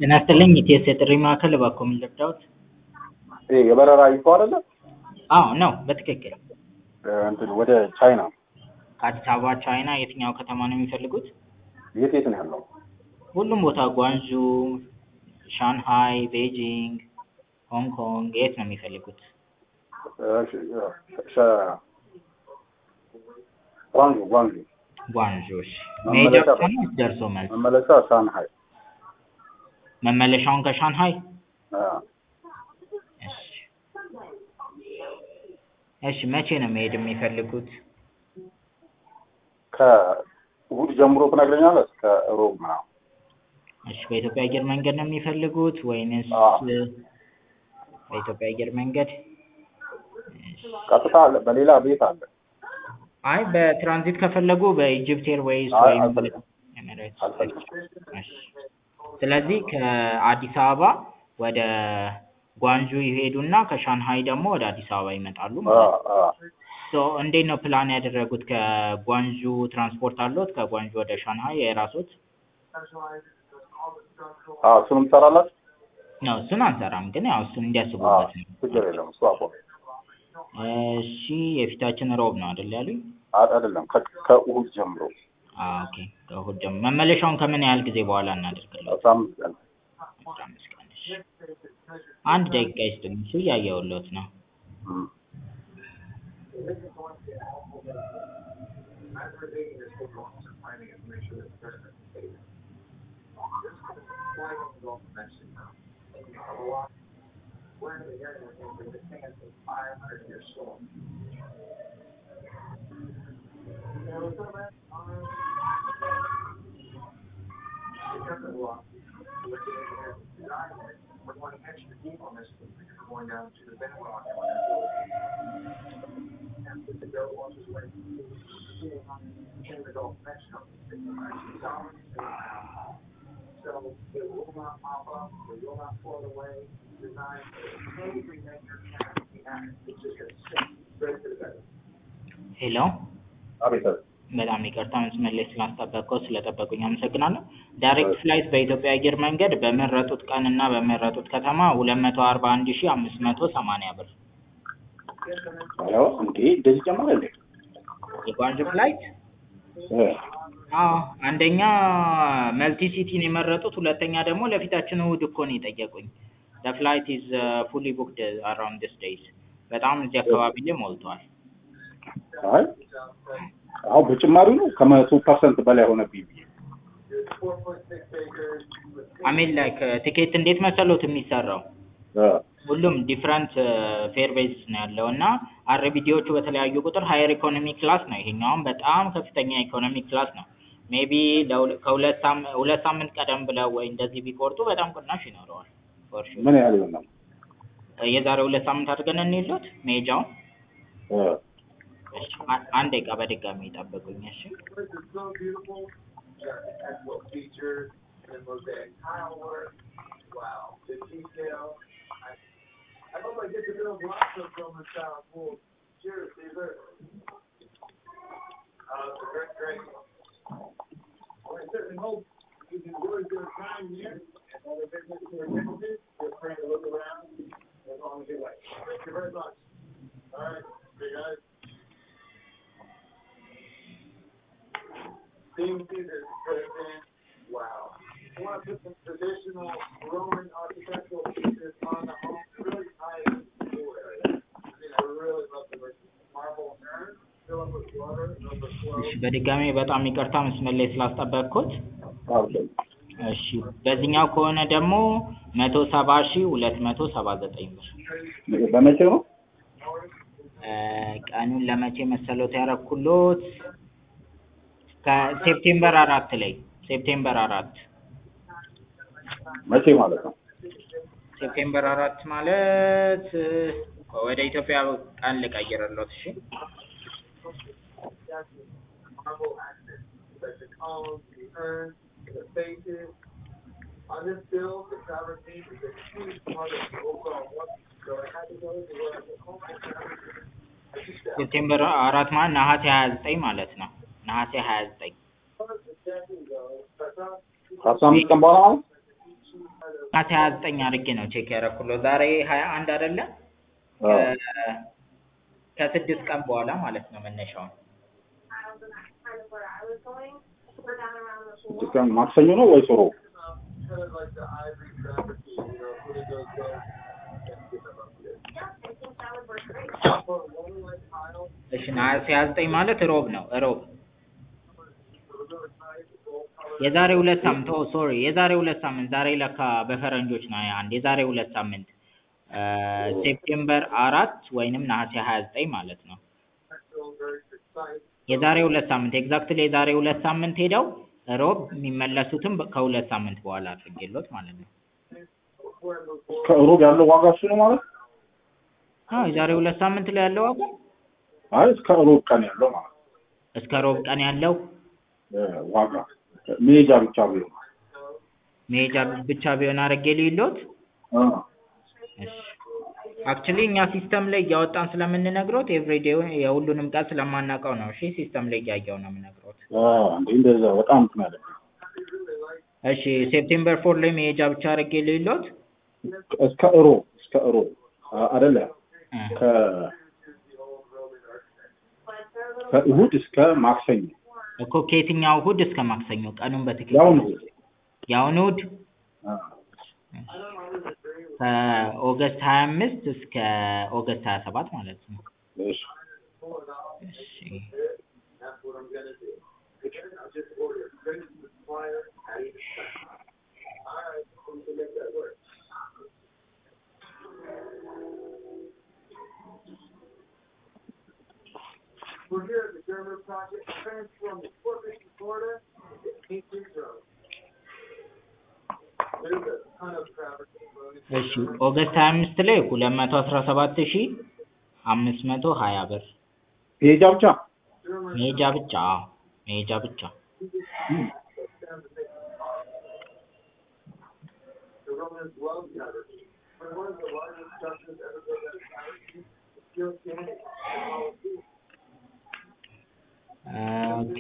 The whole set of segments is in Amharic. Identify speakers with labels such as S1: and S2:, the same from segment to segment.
S1: ጤና ይስጥልኝ ኢቲኤስ የጥሪ ማዕከል እባክዎ ምን ልርዳዎት?
S2: ይሄ የበረራ ይፎ አይደለ?
S1: አዎ ነው በትክክል
S2: እንትን ወደ ቻይና
S1: ከአዲስ አበባ ቻይና የትኛው ከተማ ነው የሚፈልጉት?
S2: የት የት ነው ያለው?
S1: ሁሉም ቦታ ጓንዡ፣ ሻንሃይ፣ ቤጂንግ፣ ሆንግ ኮንግ የት ነው የሚፈልጉት?
S2: እሺ፣ ሸ- ጓንጁ ጓንጁ
S1: ጓንዡ እሺ።
S2: መመለሻ
S1: መሄጃ ብቻ ነው ወይስ ደርሶ መልስ?
S2: መመለሻ ሻንሃይ።
S1: መመለሻውን ከሻንሃይ?
S2: አዎ።
S1: እሺ እሺ መቼ ነው መሄድ የሚፈልጉት?
S2: ከእሑድ ጀምሮ ትነግረኛለህ እስከ ሮብ ምናምን።
S1: እሺ በኢትዮጵያ አየር መንገድ ነው የሚፈልጉት ወይንስ
S2: አዎ።
S1: በኢትዮጵያ አየር መንገድ? እሺ።
S2: ቀጥታ አለ፣ በሌላ ቤት አለ።
S1: አይ በትራንዚት ከፈለጉ በኢጅፕት ኤርዌይስ
S2: አይ
S1: ወይም
S2: አልፈልግም
S1: ኤሚሬትስ።
S2: አልፈልግም።
S1: እሺ። ስለዚህ ከአዲስ አበባ ወደ ጓንጁ ይሄዱና ከሻንሃይ ደግሞ ወደ አዲስ አበባ ይመጣሉ
S2: አዎ
S1: ማለት ነው።
S2: አዎ።
S1: ሶ እንዴት ነው ፕላን ያደረጉት? ከጓንጁ ትራንስፖርት አለዎት? ከጓንጁ ወደ ሻንሃይ የራስዎት?
S2: አዎ እሱንም ትሰራላችሁ?
S1: ነው እሱን አንሰራም፣ ግን ያው እሱን
S2: አዎ
S1: እንዲያስቡበት ነው።
S2: ችግር የለም እሱ አቆ
S1: እሺ የፊታችን ሮብ ነው አይደል ያሉኝ?
S2: አይደለም ከ- ከእሑድ ጀምሮ
S1: አዎ ኦኬ። ከእሑድ ጀምሮ መመለሻውን ከምን ያህል ጊዜ በኋላ እናደርግልዎት?
S2: አስራ አምስት ቀን
S1: አስራ አምስት ቀን እሺ። አንድ ደቂቃ ይስጡኝ፣ እሱ እያየሁልዎት ነው።
S2: እም።
S1: ሄሎ
S2: አቤት አቤት።
S1: በጣም ይቅርታ መስመር ላይ ስላስጠበቅኩት ስለጠበቁኝ አመሰግናለሁ። ዳይሬክት ፍላይት በኢትዮጵያ አየር መንገድ በመረጡት ቀን እና በመረጡት ከተማ ሁለት መቶ አርባ አንድ ሺህ አምስት መቶ ሰማንያ ብር
S2: አዎ እንዴ እንደዚህ ጨመረ እንዴ?
S1: የጓንጁ ፍላይት
S2: እ
S1: አዎ አንደኛ መልቲ ሲቲን የመረጡት ሁለተኛ ደግሞ ለፊታችን እሑድ እኮ ነው የጠየቁኝ ዘ ፍላይት ኢዝ ፉሊ ቡክድ አራውንድ ዲስ ዴይዝ በጣም እዚህ አካባቢ ላይ ሞልቷል
S2: አይ አሁን በጭማሪው ነው ከመቶ ፐርሰንት በላይ ሆነብኝ ብዬ
S1: አሜን ላይክ ቲኬት እንዴት መሰሎት የሚሰራው
S2: እ
S1: ሁሉም ዲፍረንት ፌር ቤዝ ነው ያለው እና አርቢዲዎቹ በተለያዩ ቁጥር ሀየር ኢኮኖሚ ክላስ ነው ይሄኛውም በጣም ከፍተኛ ኢኮኖሚ ክላስ ነው ሜቢ ከሁለት ሳም- ሁለት ሳምንት ቀደም ብለው ወይ እንደዚህ ቢቆርጡ በጣም ቅናሽ ይኖረዋል ፎር ሹር
S2: ምን ያህል ይሆናል?
S1: የዛሬ ሁለት ሳምንት አድርገን እንሂድሎት መሄጃውን
S2: እ
S1: እሺ አ- አንድ ደቂቃ በድጋሚ ይጠብቁኝ እሺ እሺ በድጋሚ በጣም ይቅርታ መስመር ላይ ስላስጠበቅኩት
S2: አዎ
S1: እሺ በዚህኛው ከሆነ ደግሞ መቶ ሰባ ሺህ ሁለት መቶ ሰባ ዘጠኝ ብር
S2: በመቼ ነው?
S1: እ ቀኑን ለመቼ መሰሎት ያረኩሎት ከሴፕቴምበር አራት ላይ ሴፕቴምበር አራት
S2: መቼ ማለት ነው?
S1: ሴፕቴምበር አራት ማለት እ ወደ ኢትዮጵያ ቀን ልቀይርሎት እሺ ሴፕቴምበር አራት ማለት ነሐሴ ሀያ ዘጠኝ ማለት ነው። ነሐሴ ሀያ ዘጠኝ
S2: ከአስራ አምስት ቀን በኋላ ማለት
S1: ነሐሴ ሀያ ዘጠኝ አድርጌ ነው ቼክ ያደረኩለት ዛሬ ሀያ አንድ አይደለ
S2: አዎ
S1: ከ- ከስድስት ቀን በኋላ ማለት ነው መነሻውን
S2: ስድስት ቀን ማክሰኞ ነው ወይስ ሮብ?
S1: እሺ ነሐሴ ሀያ ዘጠኝ ማለት ሮብ ነው ሮብ የዛሬ ሁለት ሳምንት ኦ ሶሪ የዛሬ ሁለት ሳምንት ዛሬ ለካ በፈረንጆች ነው ሀያ አንድ የዛሬ ሁለት ሳምንት ሴፕቴምበር አራት ወይንም ነሐሴ ሀያ ዘጠኝ ማለት ነው የዛሬ ሁለት ሳምንት ኤግዛክትሊ የዛሬ ሁለት ሳምንት ሄደው ሮብ የሚመለሱትም በ- ከሁለት ሳምንት በኋላ አድርጌሎት ማለት ነው
S2: ከሮብ ያለው ዋጋ እሱ ነው ማለት?
S1: አዎ የዛሬ ሁለት ሳምንት ላይ ያለው ዋጋ
S2: አይ እስከ ሮብ ቀን ያለው ማለት
S1: እስከ ሮብ ቀን ያለው
S2: እ፣ ዋጋ መሄጃ ብቻ ቢሆን
S1: መሄጃ ብቻ ቢሆን አድርጌ ልይሎት
S2: አ፣
S1: አክቹሊ እኛ ሲስተም ላይ እያወጣን ስለምንነግሮት ኤቭሪዴ የሁሉንም ቀን ስለማናውቀው ነው። እሺ ሲስተም ላይ እያየው ነው የምነግሮት።
S2: አ፣ እንዴ እንደዛ በጣም እንትን ያለ
S1: እሺ ሴፕቴምበር ፎር ላይ መሄጃ ብቻ አድርጌ ልይሎት።
S2: እስከ ሮብ እስከ ሮብ አ- አይደለ
S1: እ፣
S2: ከ ከእሁድ እስከ ማክሰኞ
S1: እኮ ከየትኛው እሁድ እስከ ማክሰኞ ቀኑን በትክክል
S2: ያው ነው።
S1: ያውን እሁድ
S2: አ፣
S1: ከኦገስት ሀያ አምስት እስከ ኦገስት ሀያ ሰባት ማለት ነው።
S2: እሺ
S1: እሺ እሺ ኦገስት ሀያ አምስት ላይ ሁለት መቶ አስራ ሰባት ሺ አምስት መቶ ሀያ ብር
S2: መሄጃ ብቻ
S1: መሄጃ ብቻ አዎ መሄጃ ብቻ ኦኬ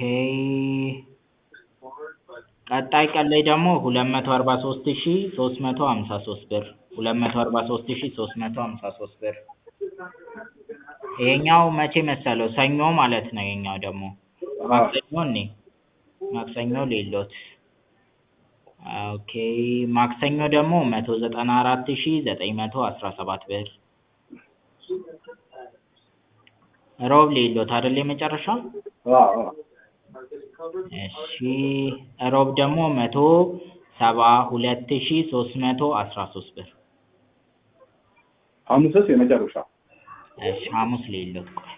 S1: ቀጣይ ቀን ላይ ደግሞ ሁለት መቶ አርባ ሶስት ሺ ሶስት መቶ ሀምሳ ሶስት ብር ሁለት መቶ አርባ ሶስት ሺ ሶስት መቶ ሀምሳ ሶስት ብር ይሄኛው መቼ መሰለው ሰኞ ማለት ነው ይሄኛው ደግሞ ማክሰኞ እኔ ማክሰኞ ሌሎት ኦኬ ማክሰኞ ደግሞ መቶ ዘጠና አራት ሺ ዘጠኝ መቶ አስራ ሰባት ብር ሮብ ሌሎት አይደል የመጨረሻው
S2: አ፣ አ፣
S1: እሺ ሮብ ደግሞ መቶ ሰባ ሁለት ሺ ሶስት መቶ አስራ ሶስት ብር
S2: ሐሙስስ የመጨረሻ
S1: እሺ ሐሙስ ሌሎት ቆይ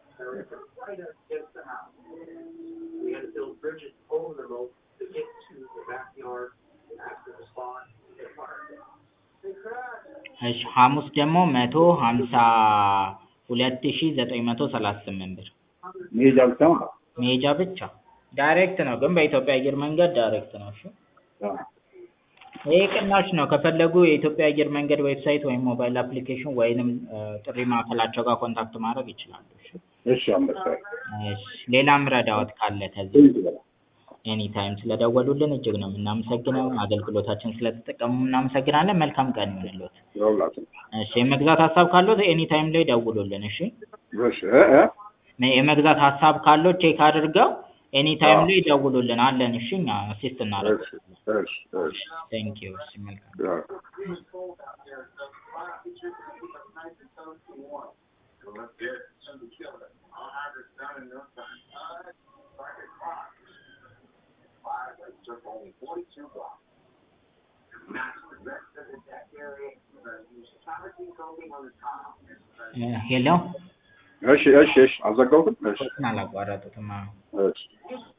S1: እሺ ሐሙስ ደግሞ መቶ ሀምሳ ሁለት ሺ ዘጠኝ መቶ ሰላሳ ስምንት ብር
S2: መሄጃ ብቻ ማለት
S1: መሄጃ ብቻ ዳይሬክት ነው ግን በኢትዮጵያ አየር መንገድ ዳይሬክት ነው እሺ
S2: አ፣
S1: ይሄ ቅናሽ ነው ከፈለጉ የኢትዮጵያ አየር መንገድ ዌብሳይት ወይም ሞባይል አፕሊኬሽን ወይንም እ፣ ጥሪ ማዕከላቸው ጋር ኮንታክት ማድረግ ይችላሉ እሺ
S2: እሺ አንበሳዬ
S1: እሺ ሌላም ረዳዎት ካለ ከዚህ
S2: ትንሽ በላ
S1: ኤኒ ታይም ስለደወሉልን እጅግ ነው የምናመሰግነው አገልግሎታችን ስለተጠቀሙ እናመሰግናለን መልካም ቀን ይሁንልዎት
S2: ይኸውላችሁ
S1: እሺ የመግዛት ሀሳብ ካለዎት ኤኒ ታይም ላይ ደውሉልን እሺ
S2: እሺ እ፣ እ፣
S1: ነ- የመግዛት ሀሳብ ካለው ቼክ አድርገው ኤኒ ታይም
S2: አዎ።
S1: ላይ ደውሉልን አለን እሺ እኛ አሲስት
S2: እሺ
S1: እናደርጋለን
S2: እሺ እሺ
S1: ቴንክ ዩ እሺ መልካም
S2: ያ
S1: እ፣ ሄሎ
S2: እሺ እሺ እሺ አልዘጋሁትም እሺ
S1: አላቋረጡትም አዎ
S2: እሺ